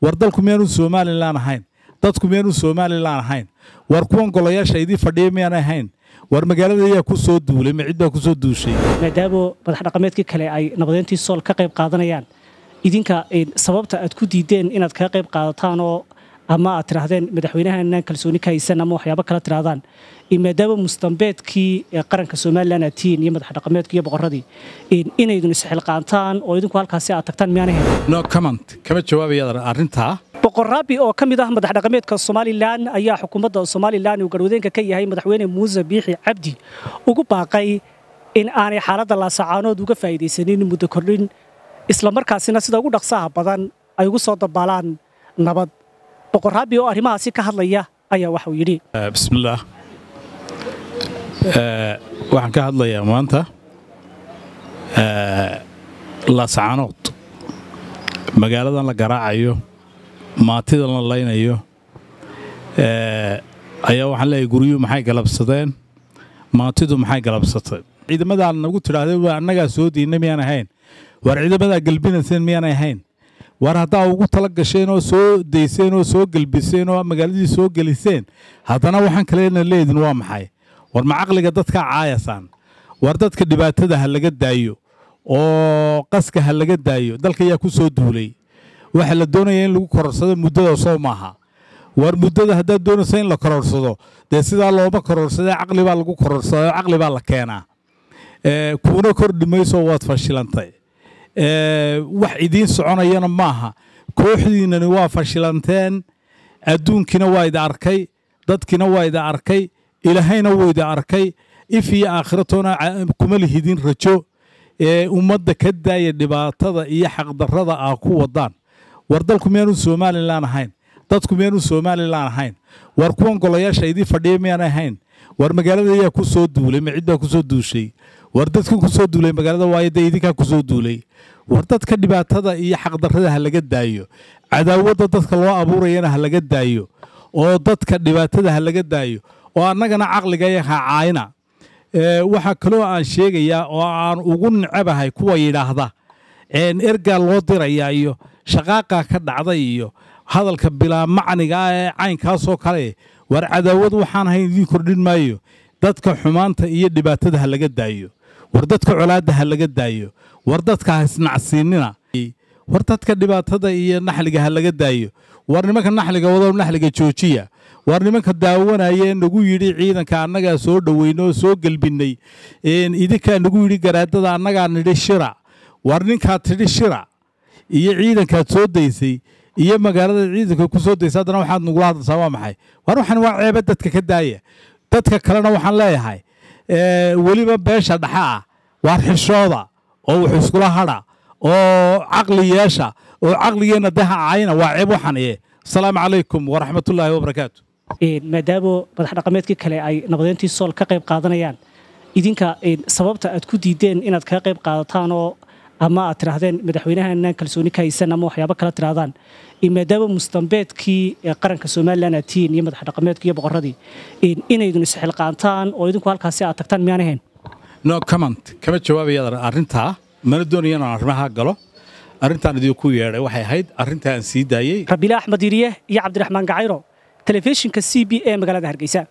war dalku miyaanu somalilan ahayn dadku miyaanu somalilan ahayn war kuwan golayaasha idii fadhiya miyaan ahayn war magaalada ayaa ku soo duulay ma cid baa ku soo duushay maadaama madax dhaqameedkii kale ay nabadeyntii sool ka qayb qaadanayaan idinka sababta aad ku diideen inaad kaga qayb qaadataan oo ama aad tidhaahdeen madaxweynahanaan kalsooni ka haysan ama waxyaabo kala tidhahdaan maadaama mustambeedkii qaranka somalilan aad tihiin iyo madax dhaqameedkii iyo boqorradii inaydun isxilqaantaan oo idinku halkaasi aad tagtaan miyaan ahayn no comment kama jawaabaya arrintaa boqorraabi oo ka mid ah madax dhaqameedka somalilan ayaa xukuumadda somalilan uu garwadeenka ka yahay madaxweyne muuse biixi cabdi ugu baaqay in aanay xaaladda laasacaanood uga faa'iidaysanin muddo kordhin islamarkaasina sida ugu dhaqsaha badan ay ugu soo dabaalaan nabad boqorraabi oo arrimahaasi ka hadlaya ayaa waxauu yidhi bismillaah waxaan ka hadlayaa maanta laasacaanood magaaladan la garaacayo maatidan la laynayo ayaa waxaan leeyahay guryuhu maxay galabsadeen maatidu maxay galabsateen ciidamadaa nagu tidhaahday waa annagaa soo diinna miyaan ahayn war ciidamadaa gelbinayseen miyaan ahayn war haddaa ugu tala gasheen oo soo dayseen oo soo gelbiseen oo magaaladii soo geliseen haddana waxaan kalena leedin waa maxay war ma caqliga dadkaa caayasaan war dadka dhibaatada ha laga daayo oo qaska ha laga daayo dalka ayaa ku soo duulay waxa la doonaya in lagu kororsado muddada soo maaha war muddada haddaad doonayso in la kororsado dee sidaa looma kororsadee caqli baa lagu kororsadaa oo caqli baa la keenaa kuuna kordhi mayso waad fashilantay wax idiin soconayana maaha kooxdiinnani waa fashilanteen adduunkiina waa ida arkay dadkiina waa ida arkay ilaahayna wuu ida arkay if iyo aakhiratoona kuma lihidin rajo ee ummadda ka daaya dhibaatada iyo xaqdarrada ah ku wadaan war dalku miyaanu somalilan ahayn dadku miyaanu somalilan ahayn war kuwan golayaasha idii fadhiya miyaan ahayn war magaalada ayaa ku soo duulay ma cid baa ku soo duushay war dadka ku soo duulay magaalada waayo dee idinkaa ku soo duulay war dadka dhibaatada iyo xaqdarrada ha laga daayo cadaawadda dadka loo abuurayana ha laga daayo oo dadka dhibaatada ha laga daayo oo annagana caqliga yaha caayna waxaa kaloo aan sheegayaa oo aan ugu necabahay kuwa yidhaahda ergaa loo dirayaa iyo shaqaaqaa ka dhacday iyo hadalka bilaa macniga ah ee caynkaasoo kale war cadaawad waxaan ahayn idiin kordhin maayo dadka xumaanta iyo dhibaatada ha laga daayo war dadka colaadda ha laga daayo war dadka ha isnacsiinina war dadka dhibaatada iyo naxliga ha laga daayo war nimanka naxliga wadow naxliga joojiya war nimanka daawanaya ee nagu yidhi ciidanka annagaa soo dhoweyna oo soo gelbinnay idinkaa nagu yidhi garaadada annagaa nidhi shira war ninkaad tidhi shira iyo ciidankaad soo daysay iyo magaalada ciidanka ku soo daysa haddana waxaad nagula hadlaysaa waa maxay war waxaan waa ceeba dadka ka daaya dadka kalena waxaan leeyahay weliba beesha dhexa ah waar xishooda oo wax iskula hadha oo caqli yeesha oo caqligeenna daha caayna waa ceeb waxan ee asalaamu calaykum waraxmatullaahi wabarakaatu maadaama madax dhaqameedkii kale ay nabadeyntii sool ka qayb qaadanayaan idinka sababta aad ku diideen inaad kaga qayb qaadataan oo ama aad tidhaahdeen madaxweynahanaan kalsooni ka haysan ama waxyaabo kala tidhahdaan maadaama mustambeedkii qaranka somalilan aad tihiin iyo madax dhaqameedkii iyo boqorradii inaydun isxilqaantaan oo idinku halkaasi aad tagtaan miyaan ahayn no comment kama jawaabaya arrintaa mana doonaya inaan arrimaha galo arrintaan idinku yeedhay waxay ahayd arrintaa aan sii daayey rabiile axmed yiriye iyo cabdiraxmaan gacayro telefishinka c b e magaalada hargeysa